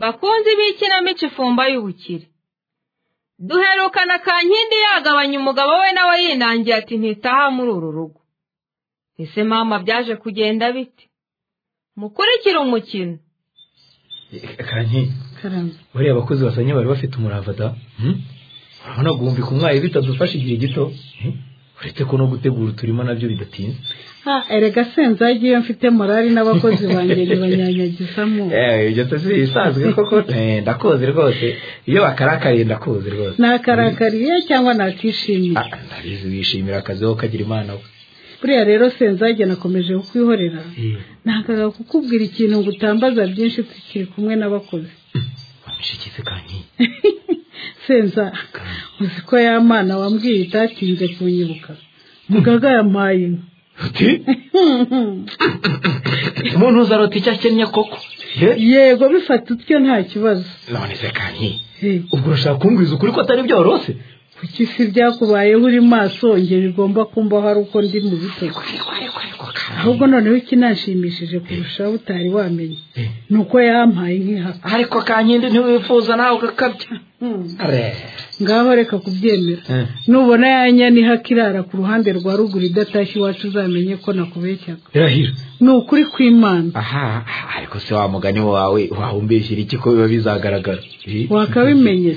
bakunzi b'ikinamico ifumba y'ubukire duherukana kankindi yagabanya umugabo we nawe yinangiye ati ntitaha muri uru rugo ese mama byaje kugenda bite mukurikire umukino kankindi bariya abakozi basanye bari bafite umurava da urabona guhumbika umwayi bitadufasha igihe gito uretse ko no gutegura uturima nabyo bidatinze erega senza iyo mfite morari n'abakozi banjye ntibanyanyagizamo ibyo tuzi bisanzwe koko ndakuzi rwose iyo bakarakariye ndakuzi rwose nakarakariye cyangwa nakishimiye ndabizi wishimira akazi ho kagira imana we buriya rero senzage nakomeje kukwihorera ntabwo kukubwira ikintu ngo utambaza byinshi tukiri kumwe n'abakozi wamishyikize kankiye senza uzi ko ya mwana wambwiye itatinze kunyibuka mugaga yampaye inka uti umuntu uzarota icyo akennye koko yego bifata utyo nta kibazo none se kankiye ubwo urashaka kumbwiza ukuri ko atari byoroshye kuki si byakubayeho uri maso ngero igomba kumbaho ari uko ndi mu bitego ahubwo noneho ikinanshimishije kurushaho utari wamenye ni uko yampaye nk'ihaka ariko kankindi ntiwifuza nawe ugakabya ngaho reka kubyemera nubona yanya n'ihaka irara ku ruhande rwa ruguru idatashye iwacu uzamenye ko nakubeshyaga irahira ni ukuri kw'imana aha ariko se wa mugani wawe wawumbeshyira iki ko biba bizagaragara wakabimenye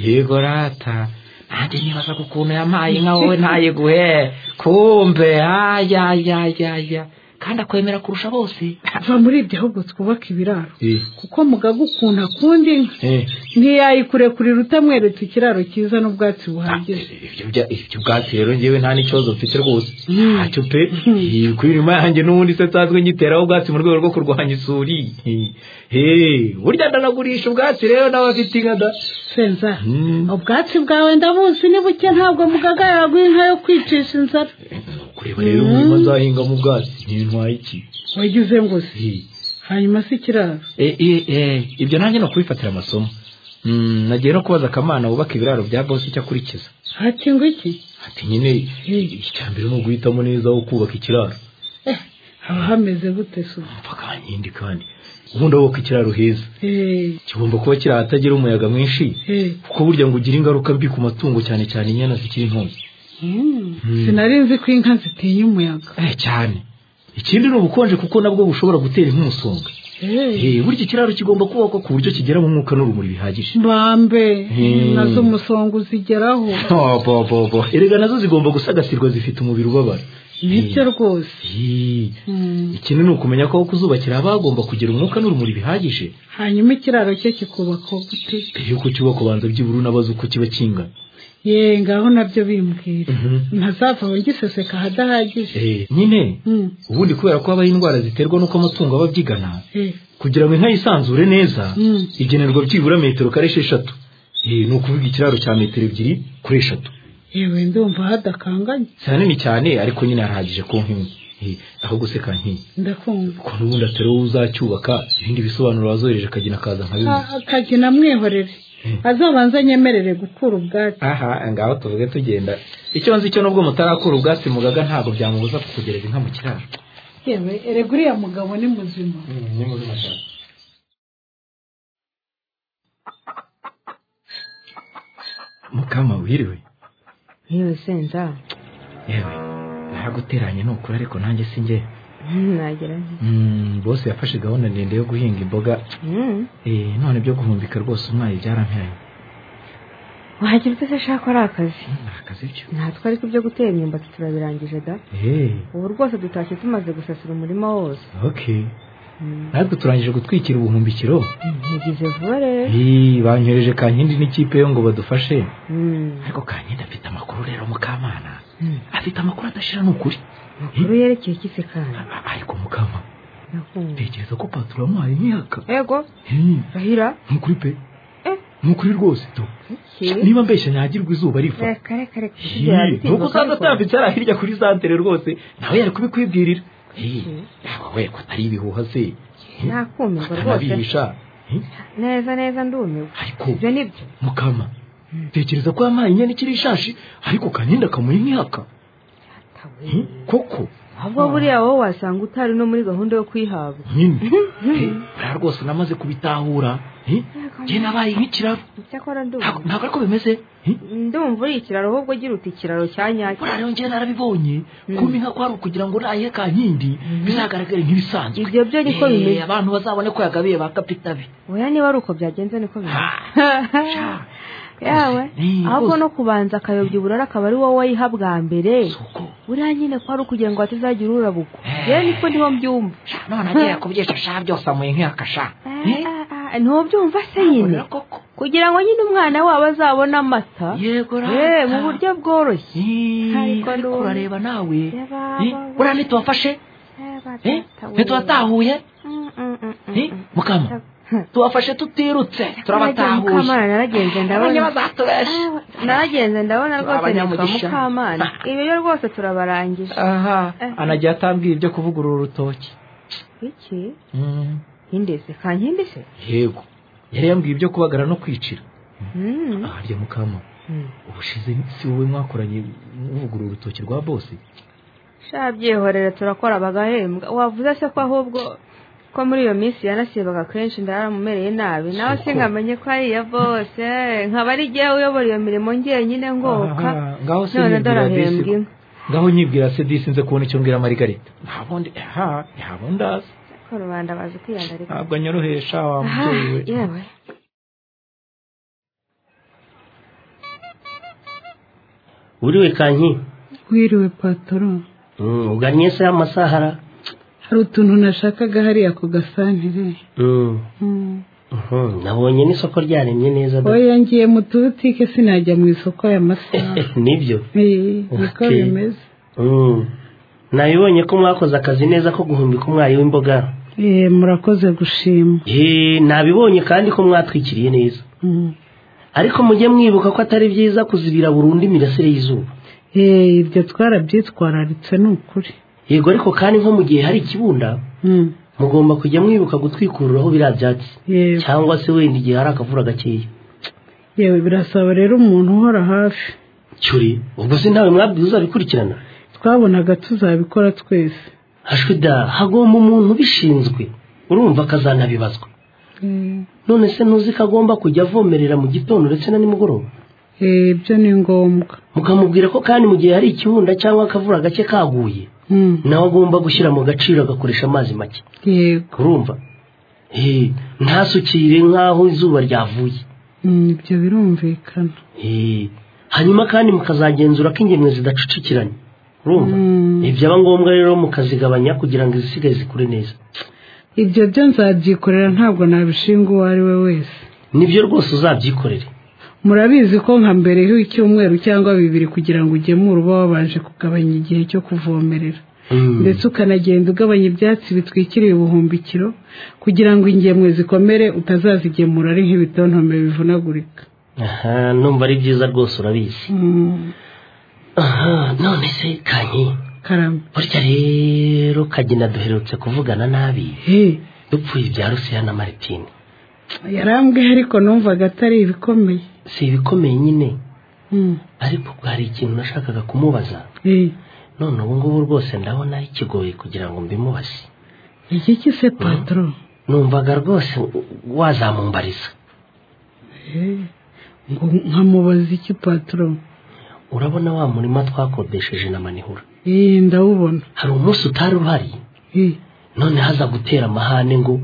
yego rata nanjye nibaza ku kuntu yampaye inka wowe ntayiguhe kumbe ayayayaya kandi akwemera kurusha bose va muri ibyo ahubwo twubaka ibiraro kuko mugaga ukuntu akunda inka ntiyayikurekurira utamweretse ikiraro cyiza n'ubwatsi buhagije ibyo ubwatsi rero ngewe nta n'ikibazo mfite rwose ntacyo pe kuri irima yanjye n'ubundi se nsanzwe nyiteraho ubwatsi mu rwego rwo kurwanya isuri burya ndanagurisha ubwatsi rero nawe afite inka da senza ubwatsi bwawe ndabuzi ni buke ntabwo mugaga yaguha inka yo kwicisha inzara kureba rero umurima nzahingamo ubwatsi ntintwaye iki wagize ngo si hanyuma si ikiraro ibyo nanjye ni ukubifatira amasomo nagiye no kubaza akamana wubaka ibiraro bya bose icyo akurikiza hati ngo iki ati nyine icya mbere ni uguhitamo neza aho kubaka ikiraro haba hameze gute so kankindi kandi ubundi wubaka ikiraro heza kigomba kuba kiri ahatagira umuyaga mwinshi kuko burya ngo ugire ingaruka mbi ku matungo cyane cyane inyana zikiri ntoya sinari nzi ko inka zitinya umuyaga cyane ikindi ni ubukonje kuko nabwo bushobora gutera nk'umusonga burya ikiraro kigomba kubakwa ku buryo kigera mu mwuka n'urumuri bihagije bambe nazo umusonga uzigeraho erega nazo zigomba gusagasirwa zifite umubiri ubabara nibyo rwose ikindi ni ukumenya ko aho kuzubakira haba hagomba kugira umwuka n'urumuri bihagije hanyuma ikiraro cye kikubakwa gute mbere y'uko cyubakwa banza byibura unabaze uko kiba kingana ye ngaho nabyo bimbwira ntazava ngiseseka ahadahagije nyine ubundi kubera ko habaho indwara ziterwa n'uko amatungo aba abyigana kugira ngo inka yisanzure neza igenerwa byibura metero kare esheshatu ni ukuvuga ikiraro cya metero ebyiri kuri eshatu yewe ndumva hadakanganye si hanini cyane ariko nyine harahagije ku nkimwe ahubwo se kankindi ndakumva ko n'ubundi atari wowe uzacyubaka ibindi bisobanuro wazohereje akagina akaza nka bimwe akagina mwihorere azabanza nyemerere gukura ubwatsi aha ngaho tuvuge tugenda icyo nzi cyo nubwo mutarakura ubwatsi mugaga ntabwo byamubuza kukugereza inka mu kiraro yewe erega uriya mugabo ni muzima ni muzima cyane mukama wiriwe yewe senza yewe naraguteranye ni ukuri ariko nanjye si njye nagira nti bose yafashe gahunda ndende yo guhinga imboga none byo guhumbika rwose umwayi byarampiranye wagira ute se shaka ari akazi akazi byo natwe ariko ibyo gutera imyumbati turabirangije da ubu rwose dutashye tumaze gusasira umurima wose okay natwe turangije gutwikira ubuhumbikiro ntigize vuba rero banyohereje kankindi n'ikipe yo ngo badufashe ariko kankindi afite amakuru rero mukamana afite amakuru adashira ni ukuri amakuru yerekeye iki se kandi ariko mukama Nakumva. tekereza ko paturo yamuhaye nk'iyaka ego rahira ni ukuri pe Eh. ni ukuri rwose do Ki? niba mbeshya nyagirwa izuba riva reka reka reka nuko usanga atambitse ari hirya kuri santere rwose nawe yari kubikwibwirira Ki? yaba we ko atari ibihuha se nakumirwa rwose atanabihisha Eh, neza neza ndumiwe ariko ibyo ni byo mukama tekereza ko yampaye inyana ikiri ishashi ariko kaninda akamuha imyaka koko ahubwo buriya wowe wasanga utari no muri gahunda yo kwihabwa nyine Eh, buriya rwose namaze kubitahura Eh, njye nabaye nk'ikiraro icyakora Ntabwo- ndumva ntabwo ariko bimeze Eh, ndumva uri ikiraro ahubwo ugira uti ikiraro cya nyacyo buriya rero njye narabibonye Mm. kuma inka kwari ukugira ngo nayihe kankindi bizagaragare nk'ibisanzwe ibyo byo niko Eh, bimeze abantu bazabone ko yagabiye ba kapitabi oya niba ari uko byagenze niko bimeze yawe Eh, ahubwo rwose. no kubanza akayobya uburara akaba ari wowe wayiha bwa mbere soko buriya nyine ko ari ukugira ngo hatazagira urabukwa Eh. yewe niko niho mbyumva sha none agiye yakubyesha sha byose amuye nk'iyakasha Eh, ah, ah, ntubyumva se nyine koko kugira ngo nyine umwana wabo azabone amata yego Eh, mu buryo bworoshye ariko Ariko ndumva. urareba nawe Yaba- Eh, buriya ntitubafashe Eh, ntitubatahuye Eh, mukama tubafashe tutirutse turabatahuye mukamana naragenze Abanye ndabona bazatubesha naragenze ndabona rwose nitwa Abanyamugisha. mukamana ibi rero rwose turabarangije aha Eh. anagiye atambwira ibyo kuvugurura urutoki iki hindese kankindise yego yari yambwiye ibyo kubagara no kwicira Mm, aharya mukama mm. ubushize si wowe mwakoranye muvugurura urutoki rwa bose sha byihorere turakora bagahembwa wavuze se ko ahubwo ko muri iyo minsi yanasibaga kenshi ndaramumereye nabi nawe Soko. singamenye ko ari iya bose nkaba ari jyewe uyobora iyo mirimo njyenyine ngoka Aha, ngaho se none nyibwira dorahembwa disi inka ngaho nyibwira se disi nze kubona icyo mbwira marigarita ntabwo ndi aha ntabwo ndazi ko rubanda bazi kwiyandarika ntabwo anyorohesha wa Aha, mubyeyi we yewe uriwe kanki wiriwe patoro Mm, ugannye se amasahara hari utuntu nashakaga hariya ku gasantere Mm, Mm. mhm, nabonye n'isoko ryaremye neza da. oya ngiye mu tubutike sinajya mu isoko aya masaha nibyo Eh, niko Okay. bimeze Mm. nabibonye ko mwakoze akazi neza ko guhumbika umwari w'imboga Eh, murakoze gushima Eh, nabibonye kandi ko mwatwikiriye neza Mm. ariko mujye mwibuka ko atari byiza kuzibira burundu imirasire y'izuba Eh, ibyo twarabyitwararitse ni ukuri yego ariko kandi nko mu gihe hari ikibunda Mm. mugomba kujya mwibuka gutwikururaho biriya byatsi Yewe. cyangwa se wenda igihe hari akavura gakeya yewe birasaba rero umuntu uhora hafi cyuri ubwo se ntawe mwabwiye uzabikurikirana twabonaga tuzabikora twese hashwida hagomba umuntu ubishinzwe urumva akazanabibazwa Eh, none se ntuzi ko agomba kujya avomerera mu gitondo ndetse na nimugoroba eh, ibyo ni ngombwa mukamubwira ko kandi mu gihe hari ikibunda cyangwa akavura gake kaguye Mm. nawe agomba gushyira mu gaciro agakoresha amazi make yego urumva Eh, ntasukire nk'aho izuba ryavuye Mm, ibyo birumvikana Eh, hanyuma kandi mukazagenzura ko ingemwe zidacucikiranye urumva Mm. Eh, byaba ngombwa rero mukazigabanya kugira ngo izisigaye zikure neza ibyo byo nzabyikorera ntabwo nabishinga uwo ari we wese nibyo rwose uzabyikorere murabizi ko nka mbere y'icyumweru cyangwa bibiri kugira ngo ugemure uba wabanje kugabanya igihe cyo kuvomerera Mm. ndetse ukanagenda ugabanya ibyatsi bitwikiriye ubuhumbikiro kugira ngo ingemwe zikomere utazazigemura ari nk'ibitontome bivunagurika aha numva ari byiza rwose urabizi Mm, aha none se kanyi karame burya rero kagina duherutse kuvugana nabi he dupfuye ibya rusiya na maritine yarambwiye ariko numvaga atari ibikomeye si ibikomeye nyine Mm, ariko ubwo hari ikintu nashakaga kumubaza he none ubu ngubu rwose ndabona kigoye kugira ngo mbimubaze iki ki se patoro numvaga rwose wazamumbariza He, ngo nkamubaza iki patoro urabona wa murima twakodesheje na manihura Eh, ndawubona hari umunsi utari uhari He, none haza gutera amahane ngo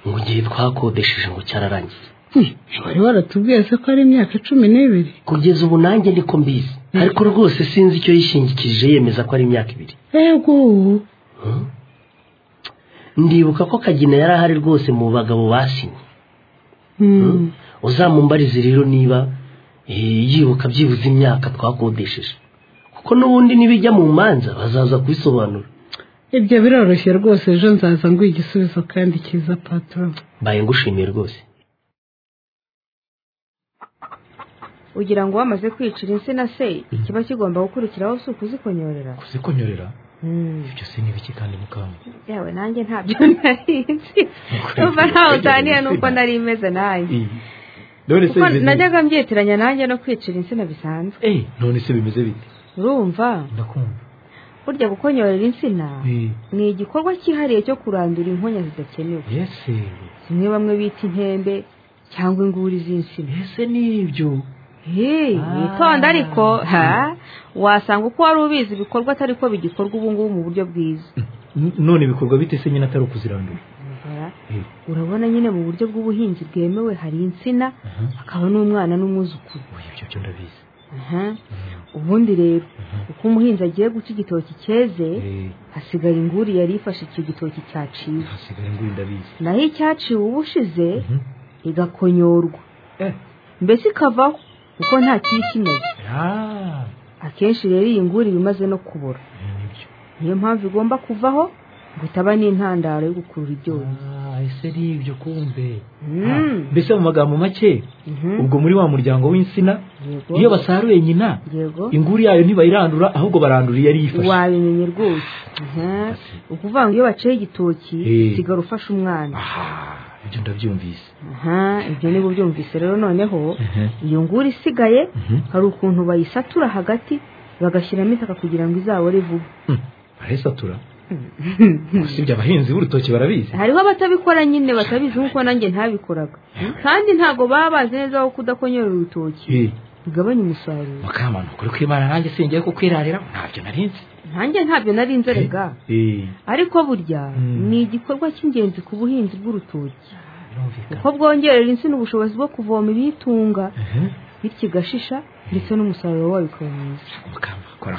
ngo igihe twakodesheje ngo cyararangiye eh, wari waratubwiye se ko ari imyaka cumi n'ibiri kugeza ubu nanjye niko mbizi ariko rwose sinzi icyo yishingikirije yemeza ko ari imyaka ibiri yego ndibuka ko kagina yari ahari rwose mu bagabo basinye Mm, uzamumbarize rero niba eh, yibuka byibuze imyaka twakodesheje kuko n'ubundi nibijya mu manza bazaza kubisobanura ibyo biroroshye rwose ejo nzaza nguha igisubizo kandi cyiza patoro mbaye ngushimiye rwose ugira ngo wamaze kwicira insina se kiba kigomba gukurikiraho si ukuzikonyorera kuzikonyorera Mm. ibyo se n'ibiki kandi mukamba yawe nanjye ntabyo nari nzi numva ntawe utaniye n'uko nari imeze nanjye none se kuko bimeze bite? najyaga mbyitiranya nanjye no kwicira insina bisanzwe Eh, none se bimeze bite urumva ndakumva burya gukonyorera insina Eh, ni igikorwa cyihariye cyo kurandura inkonya zidakenewe ese zimwe bamwe bita impembe cyangwa inguri z'insina ese nibyo Hey, Ah. witonda ariko ha wasanga uko wari ubizi ibikorwa atari ko bigikorwa ubu ngubu mu buryo bwiza N- none bikorwa bite se nyine atari ukuzirandura Umva, Eh, urabona nyine mu buryo bw'ubuhinzi bwemewe hari insina aha. hakaba n'umwana n'umwuzukuru Oya, ibyo byo ndabizi Aha. ubundi rero uko umuhinzi agiye guca igitoki cyeze Eh, hasigara inguri yari ifashe icyo gitoki cyaciwe hasigaye ngo ndabizi naho icyaciwe ubushize Mhm. igakonyorwa Eh. mbese ikavaho kuko nta kiba ikimeze Ah, akenshi rero iyi nguri iba imaze no kubora eh, nibyo niyo mpamvu igomba kuvaho ngo itaba n'intandaro yo gukurura ibyonnyi Ah, ese nibyo kumbe Mm. mbese mu magambo make Mhm. ubwo muri wa muryango w'insina Yego. iyo basaruye nyina yego inguru yayo ntibayirandura ahubwo barandura iyo ari ifashe wabimenye rwose Aha. ukuvuga ngo iyo baciye igitoki Eh. sigara ufashe umwana aha ibyo ndabyumvise aha ibyo niba ubyumvise rero noneho Ehe. iyo nguri isigaye Mhm. hari ukuntu bayisatura hagati bagashyiramo itaka kugira ngo izabore vuba Hmm, barayisatura usibye abahinzi b'urutoki barabizi hariho abatabikora nyine batabizi nk'uko nanjye ntabikoraga kandi ntabwo baba bazi neza aho kudakonyorera urutoki Eh, bigabanya umusaruro mukama ni ukuri kw'imana nanjye singiye kukwirarira ntabyo narinzi nanjye ntabyo nari nzerega Eh, ariko burya Mm. ni igikorwa cy'ingenzi ku buhinzi bw'urutoki birumvikana kuko bwongerera insina ubushobozi bwo kuvoma ibiyitunga Ehe. bityo igashisha ndetse n'umusaruro wayo ukaba mwiza mukamba kora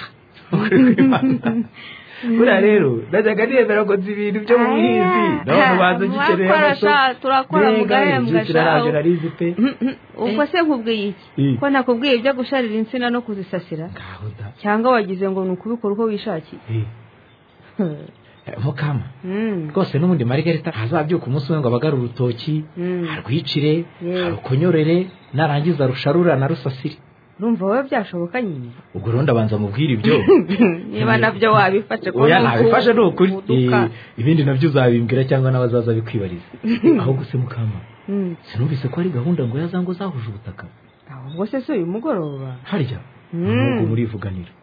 ukuri kw'imana buriya rero najyaga nemera ngo nzi ibintu byo mu buhinzi nawe mubanza gikeneye Murakora amaso sha, turakora mugahembwa sha. kirarabyo narizi pe Mhm, mhm. ubwo se nkubwiye iki Eh. ko nakubwiye ibyo gusharira insina no kuzisasira ngaho da cyangwa wagize ngo ni ukubikora uko wishakiye Eh, mukama Mm, rwose n'ubundi marigarita ntazabyuka umunsi umwe ngo abagare urutoki mm. arwicire Yes. arukonyorere narangiza rusharura na rusasire urumva wowe byashoboka nyine ubwo rero ndabanza mubwire ibyo niba nabyo wabifashe ko oya ni uku- ntabifashe ni ukuri uduka. Eh, ibindi nabyo uzabimbwira cyangwa n'abazaza bikwibariza ahubwo se mukama Mm. sinumvise ko ari gahunda ngo yazango zahuje ubutaka ahubwo se si uyu mugoroba harya Mm. nubwo murivuganira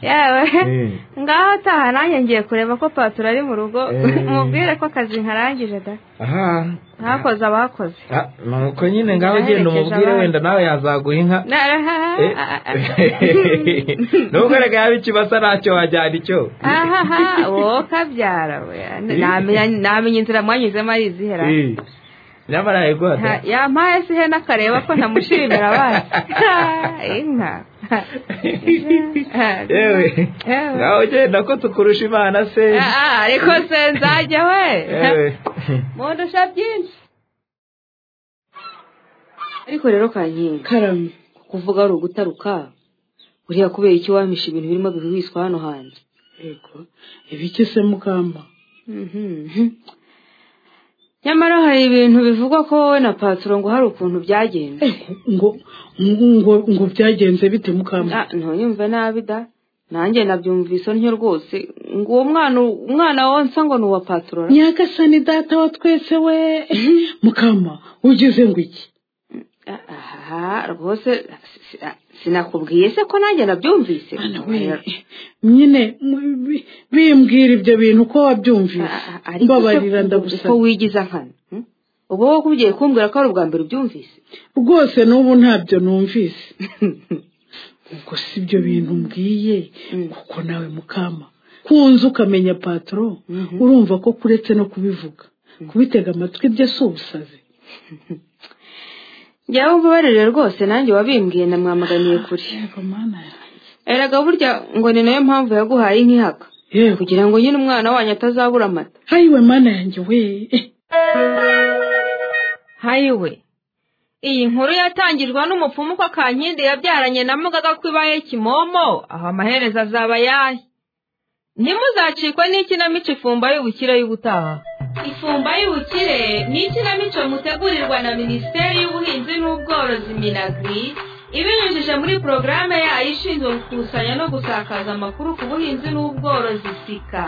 yewe Eh. ngaho taha nanjye ngiye kureba ko paturo ari mu rugo Eh. mubwire ko akazi nkarangije da aha ntakoze abakoze Ah, nuko nyine ngaho genda Naherekeje umubwire abandi. wenda nawe yazaguha inka Eh. nubwo reka yaba ikibasa ntacyo wajyana icyo ahaha wowe kabyara we Namenya- namenya inzira mwanyuzemo ari izihera Eh, nyamara Ha, yagwada yampaye se ihene akareba ko ntamushimira abandi Ha, inka yewe Yewe. ngaho genda ko tukurusha imana se Ah, ah, ariko se nzajya we yewe mundusha byinshi ariko rero kanyenga karame kuvuga ari ugutaruka buriya kubera iki wampisha ibintu birimo bihwiswa hano hanze yego ibiki se mukamba nyamara hari ibintu bivugwa ko wowe na paturo ngo hari ukuntu byagenze Eh, ngo ngo ngo byagenze bite mukamba Ah, ntuyumve nabi da nanjye nabyumvise ntyo rwose ngo uwo mwana umwana wonsa ngo ni uwa paturo nyagasani data wa twese we mukama ugize ngo iki Ah, aha rwose si- si- ah, sinakubwiye se ko nanjye nabyumvise Bana we, nyine mu- bi- bimbwira ibyo bintu ko wabyumvise Ah, ah, ariko mbabarira se ndagusaba uko wigiza nkana hmm? ubwo wowe kubyeye kumbwira ko ari ubwa mbere ubyumvise rwose n'ubu ntabyo numvise ubwo si ibyo bintu mbwiye Mm. kuko nawe mukama kunze ukamenya patoro Mhm. urumva ko kuretse no kubivuga kubitega amatwi bye si ubusazi njyewe umbabarire rwose nanjye wabimbwiye namwamaganiye kure yego mana yanjye erega burya ngo ni nayo mpamvu yaguhaye nk'ihaka yego kugira ngo nyine umwana wanyu atazabura amata hayiwe mana yanjye we eh, hayiwe iyi nkuru yatangirwa n'umupfumu ko kankindi yabyaranye na mugaga ko ibaye kimomo aho amaherezo azaba ayahe ntimuzacikwe n'ikinamico ifumba y'ubukire y'ubutaha ifumba y'ubukire ni ikinamico mutegurirwa na minisiteri y'ubuhinzi n'ubworozi minagri ibinyujije muri porogaramu yayo ishinzwe gukusanya no gusakaza amakuru ku buhinzi n'ubworozi sika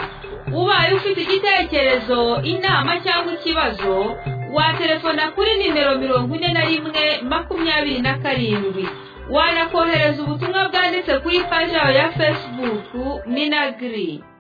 ubaye ufite igitekerezo inama cyangwa ikibazo waterefona kuri nimero mirongo ine na rimwe makumyabiri na karindwi wanakohereza ubutumwa bwanditse kuri paji yawe ya fesibuku minagiri